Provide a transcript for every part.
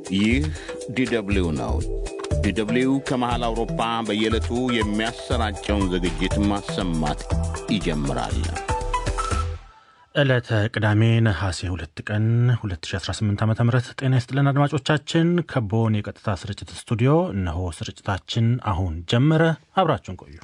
ይህ ዲደብሊው ነው። ዲደብሊው ከመሃል አውሮፓ በየዕለቱ የሚያሰራጨውን ዝግጅት ማሰማት ይጀምራል። ዕለተ ቅዳሜ ነሐሴ ሁለት ቀን 2018 ዓ ም ጤና ይስጥልን አድማጮቻችን። ከቦን የቀጥታ ስርጭት ስቱዲዮ እነሆ ስርጭታችን አሁን ጀመረ። አብራችሁን ቆዩ።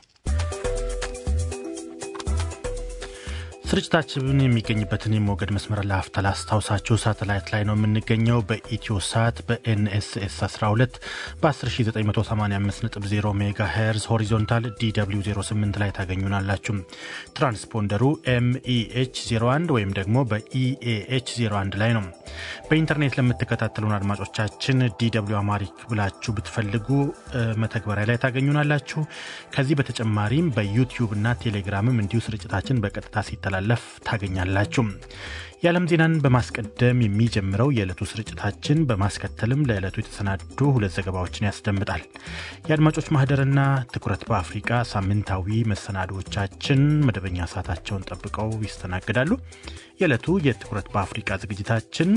ስርጭታችን የሚገኝበትን የሞገድ መስመር ለአፍታ ላስታውሳችሁ። ሳተላይት ላይ ነው የምንገኘው። በኢትዮ ሳት በኤንኤስኤስ 12 በ10985.0 ሜጋ ሄርዝ ሆሪዞንታል ዲw 08 ላይ ታገኙናላችሁ። ትራንስፖንደሩ ኤምኢኤች 01 ወይም ደግሞ በኢኤኤች 01 ላይ ነው። በኢንተርኔት ለምትከታተሉን አድማጮቻችን ዲw አማሪክ ብላችሁ ብትፈልጉ መተግበሪያ ላይ ታገኙናላችሁ። ከዚህ በተጨማሪም በዩቲዩብ እና ቴሌግራምም እንዲሁ ስርጭታችን በቀጥታ ሲተላ ለፍ ታገኛላችሁ። የዓለም ዜናን በማስቀደም የሚጀምረው የዕለቱ ስርጭታችን በማስከተልም ለዕለቱ የተሰናዱ ሁለት ዘገባዎችን ያስደምጣል። የአድማጮች ማህደርና ትኩረት በአፍሪቃ ሳምንታዊ መሰናዶዎቻችን መደበኛ ሰዓታቸውን ጠብቀው ይስተናግዳሉ። የዕለቱ የትኩረት በአፍሪቃ ዝግጅታችን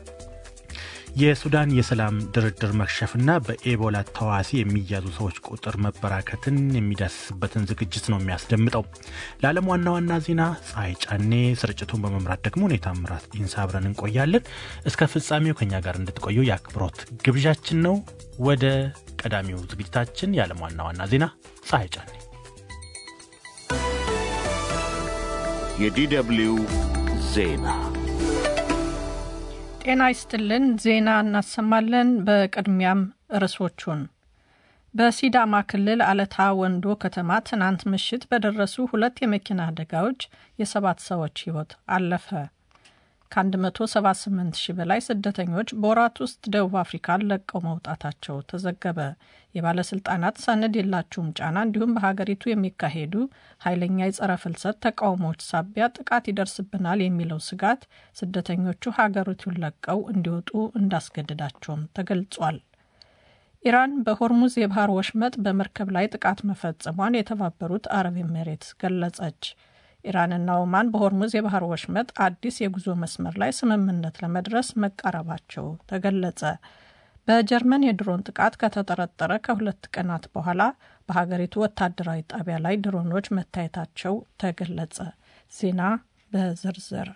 የሱዳን የሰላም ድርድር መክሸፍና በኤቦላ ተዋሲ የሚያዙ ሰዎች ቁጥር መበራከትን የሚዳስስበትን ዝግጅት ነው የሚያስደምጠው። ለዓለም ዋና ዋና ዜና ፀሐይ ጫኔ፣ ስርጭቱን በመምራት ደግሞ ሁኔታ ምራት ኢንሳ አብረን እንቆያለን። እስከ ፍጻሜው ከኛ ጋር እንድትቆዩ የአክብሮት ግብዣችን ነው። ወደ ቀዳሚው ዝግጅታችን የዓለም ዋና ዋና ዜና ፀሐይ ጫኔ። የዲደብሊው ዜና ጤና ይስጥልን። ዜና እናሰማለን። በቅድሚያም ርዕሶቹን በሲዳማ ክልል አለታ ወንዶ ከተማ ትናንት ምሽት በደረሱ ሁለት የመኪና አደጋዎች የሰባት ሰዎች ሕይወት አለፈ። ከ178 ሺህ በላይ ስደተኞች በወራት ውስጥ ደቡብ አፍሪካን ለቀው መውጣታቸው ተዘገበ። የባለስልጣናት ሰነድ የላችሁም ጫና እንዲሁም በሀገሪቱ የሚካሄዱ ኃይለኛ የጸረ ፍልሰት ተቃውሞዎች ሳቢያ ጥቃት ይደርስብናል የሚለው ስጋት ስደተኞቹ ሀገሪቱን ለቀው እንዲወጡ እንዳስገድዳቸውም ተገልጿል። ኢራን በሆርሙዝ የባህር ወሽመጥ በመርከብ ላይ ጥቃት መፈጸሟን የተባበሩት አረብ ኤሜሬትስ ገለጸች። ኢራንና ኦማን በሆርሙዝ የባህር ወሽመጥ አዲስ የጉዞ መስመር ላይ ስምምነት ለመድረስ መቃረባቸው ተገለጸ። በጀርመን የድሮን ጥቃት ከተጠረጠረ ከሁለት ቀናት በኋላ በሀገሪቱ ወታደራዊ ጣቢያ ላይ ድሮኖች መታየታቸው ተገለጸ። ዜና በዝርዝር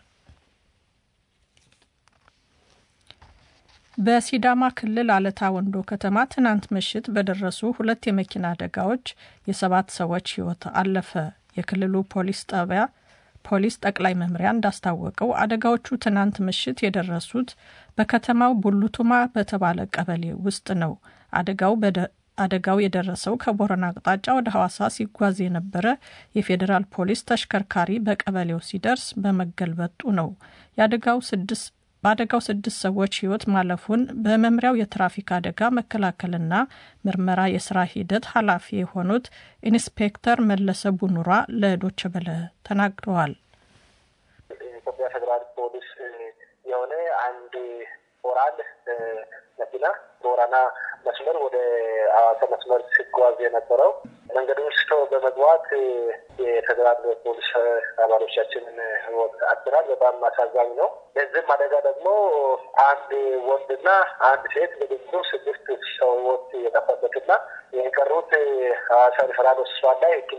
በሲዳማ ክልል አለታ ወንዶ ከተማ ትናንት ምሽት በደረሱ ሁለት የመኪና አደጋዎች የሰባት ሰዎች ሕይወት አለፈ። የክልሉ ፖሊስ ጣቢያ ፖሊስ ጠቅላይ መምሪያ እንዳስታወቀው አደጋዎቹ ትናንት ምሽት የደረሱት በከተማው ቡሉቱማ በተባለ ቀበሌ ውስጥ ነው። አደጋው አደጋው የደረሰው ከቦረና አቅጣጫ ወደ ሐዋሳ ሲጓዝ የነበረ የፌዴራል ፖሊስ ተሽከርካሪ በቀበሌው ሲደርስ በመገልበጡ ነው። የአደጋው ስድስት በአደጋው ስድስት ሰዎች ሕይወት ማለፉን በመምሪያው የትራፊክ አደጋ መከላከልና ምርመራ የስራ ሂደት ኃላፊ የሆኑት ኢንስፔክተር መለሰ ቡኑራ ለዶቸ በለ ተናግረዋል። የኢትዮጵያ ፌዴራል ፖሊስ የሆነ አንድ ኦራል መኪና ቦረና መስመር ወደ ሐዋሳ መስመር ሲጓዝ የነበረው መንገዱን ስቶ በመግባት የፌዴራል ፖሊስ አባሎቻችንን ሕይወት አጥተናል። በጣም አሳዛኝ ነው። በዚህም አደጋ ደግሞ አንድ ወንድና አንድ ሴት በድምሩ ስድስት ሰው ሕይወት የጠፋበትና የቀሩት ሐዋሳ ሪፈራል ሆስፒታል ላይ